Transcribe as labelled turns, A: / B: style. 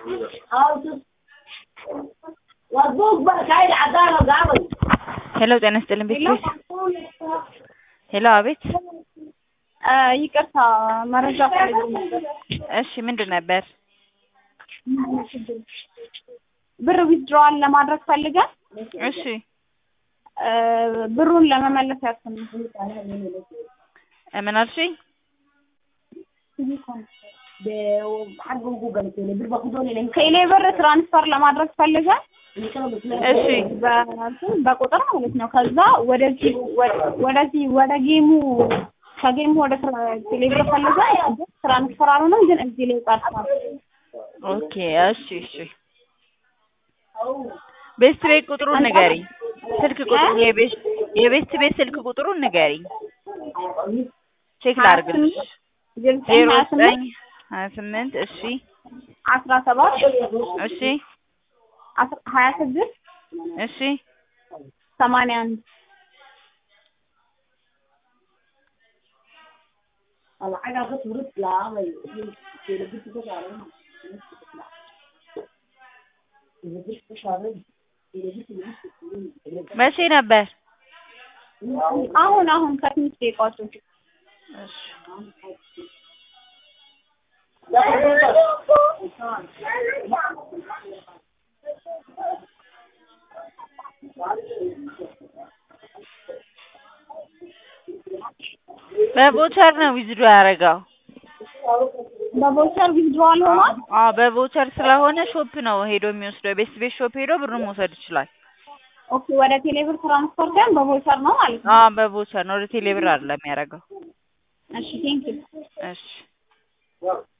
A: ሄሎ ጤና ይስጥልኝ ቤት ቤት ሄሎ አቤት
B: ይቅርታ መረጃ ፈልጌ ነበር።
A: እሺ ምንድን ነበር
B: ብር ዊዝድሮዋል ለማድረግ ፈልገን
A: እሺ
B: ብሩን ለመመለስ ያስፈልግ
A: ምን አልሽኝ
B: ከኢሌ ብር ትራንስፈር ለማድረግ ፈልገን
A: እሺ
B: በ- በቁጥር ማለት ነው። ከዛ ወደዚህ ወደዚህ ወደ ጌሙ ከጌሙ ወደ ትራ- ቴሌብር ፈልገን ትራንስፈር አልሆነም፣ ግን እዚህ ላይ ቀርቷል።
A: ኦኬ እሺ እሺ ቤስት ቤት ቁጥሩን ንገሪኝ ስልክ ቁጥሩ የቤስት የቤስት ቤት ስልክ ቁጥሩን ንገሪኝ ቼክ ላድርግልሽ ዜሮ
B: ዜሮ
A: ዘጠኝ ሀያ ስምንት እሺ
B: አስራ ሰባት
A: እሺ
B: አስራ- ሀያ ስድስት
A: እሺ
B: ሰማንያ አንድ
A: መቼ ነበር
B: አሁን አሁን ከትንሽ ደቂቃዎች በፊት
A: እሺ በቮቸር ነው ዊዝድሮ ያደረገው
B: በቮቸር ዊዝድሮዋል ሆኗል።
A: አዎ በቮቸር ስለሆነ ሾፕ ነው ሄዶ የሚወስደው ቤስት ቤት ሾፕ ሄዶ ብሩን መውሰድ ይችላል
B: ኦኬ ወደ ቴሌብር ትራንስፈር ግን በቮቸር ነው ማለት ነው።
A: አዎ በቮቸር ነው ወደ ቴሌብር አይደለም የሚያደርገው
B: እሺ ቴንኪው
A: እሺ